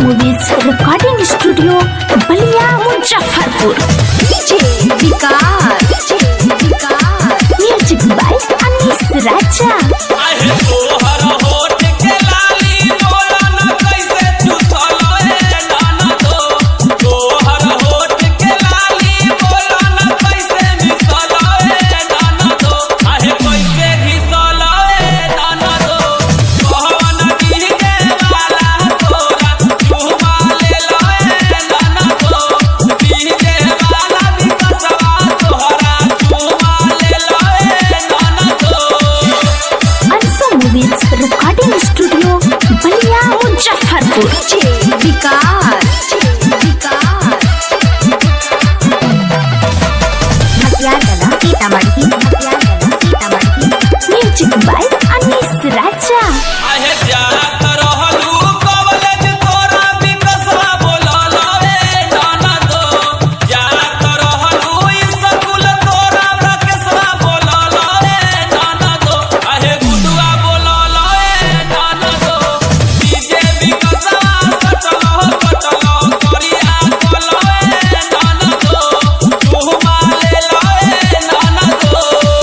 movies recording studio Ballia Muzaffarpur DJ Vikas Vikas music by Anis Raja आहे तोहर होठ के लाली बोला न कैसे चुसलो ए नाना दो तोहर होठ के लाली बोला न कैसे मिसलो ए नाना दो आहे कैसे घिसलो ए नाना दो कहवन डीजे वाला तोरा चुमा ले लो ए नाना दो डीजे वाला भी कसवा तोहरा चुमा ले लो ए नाना दो अंसो movies recording studio Ballia Muzaffarpur DJ Vikas Vikas मटियागला सीतामढ़ी मटियागला सीतामढ़ी म्यूजिक बाय अनीस राजा आहे जात रहलू कॉलेज तोरा विकसवा बोलल रे नाना दो जात रहलू स्कूल तोरा प्रकेशवा बोलल रे नाना दो आहे गुडुआ बोलल रे नाना दो डीजे विकसवा कटल कटल करिया बोल रे नाना दो तू माले रे नाना दो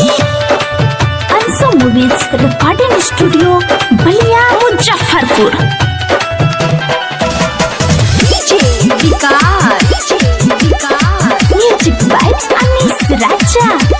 अंसो movies recording studio Ballia Muzaffarpur DJ Vikas Vikas music by Anis Raja